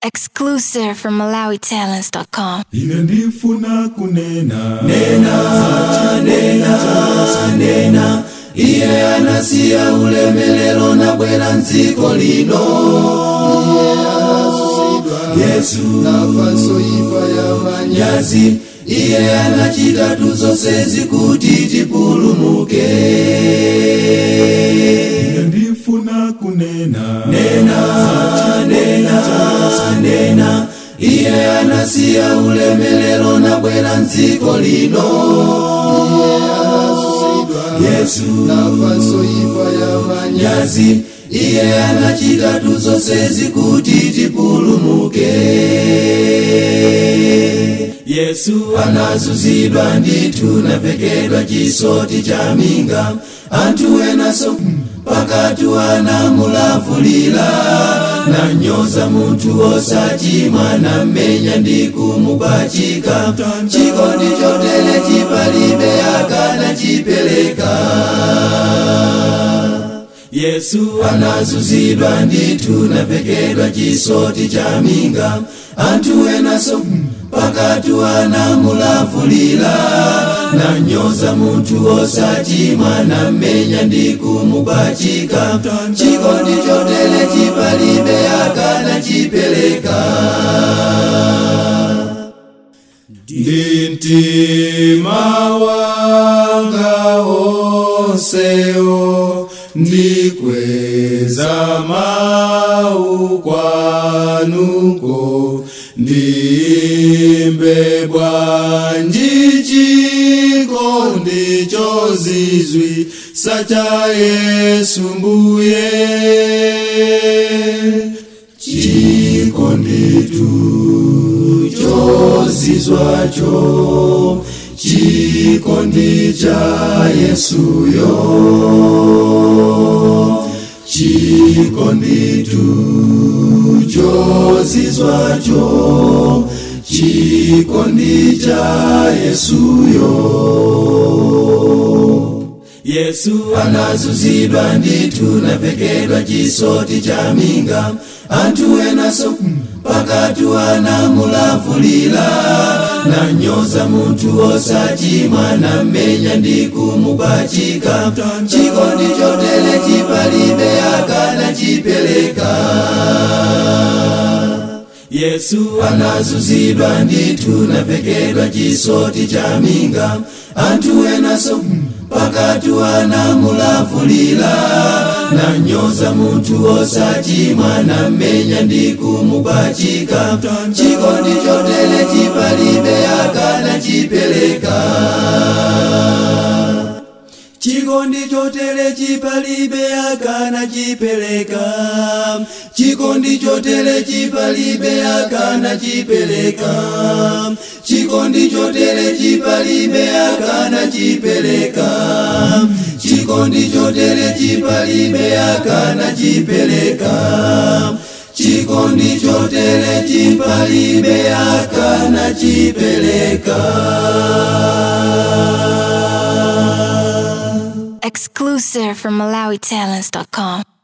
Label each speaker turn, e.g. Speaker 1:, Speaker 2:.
Speaker 1: Exclusive from MalawiTalents.com.
Speaker 2: ine ndifuna kunena
Speaker 3: nena iye anasiya ulemelero na bwera nziko lino yesu
Speaker 4: nafanso ifa ya manya
Speaker 3: nyazi iye anachita tuzonsezi kuti tipulumuke
Speaker 2: ine ndifuna kunena
Speaker 3: nena nena nena iye anasiya ulemelero na bwera nziko lino yesu
Speaker 4: nafanso ifa ya manya
Speaker 3: nyazi iye anachita tuzonsezi kuti tipulumuke yesu anazuzidwa ndithu navekedwa chisoti cha minga anthu enaso pakatu anamulavulira nanyoza munthu osachimwa nammenya ndi kumupachika chikondi chotere chipalibe akana chipereka yesu anazuzidwa ndithu navekedwa chisoti cha minga anthu enaso pakatu anamulavulira nanyoza munthu osachimwa nammenya ndi kumupachika chikondi chotere chipalibe akana chipereka
Speaker 2: ndi mtima wanga onsewo ndikweza mau kwanuko ndimbe bwanji chikondi chozizwi sacha yesu mbuye
Speaker 3: chikonditu chozizwacho chikondi cha yesuyo chikonditu chozizwacho chikondi cha yesuyo yesu anazuzidwa ndithu navekedwa chisoti cha minga anthu enaso pakatu anamulavulira nanyoza munthu osachimwa nammenya ndi kumupachika chikondi chotere chipalibe akana chipereka yesu anazuzidwa ndithu navekedwa chisoti cha minga anthu enaso pakatu anamulavulira nanyoza munthu osachimwa nammenya ndi kumupachika chikondi chotere chipalibe akana chipereka chikondi chotere chipalibe akana chipereka chikondi chotere chipalibe akana chipereka chikondi chotere chipalibe akana chipereka chikondi chotere chipalibe akana chipereka chikondi chotere chipalibe akana chipereka
Speaker 1: Exclusive from MalawiTalents.com.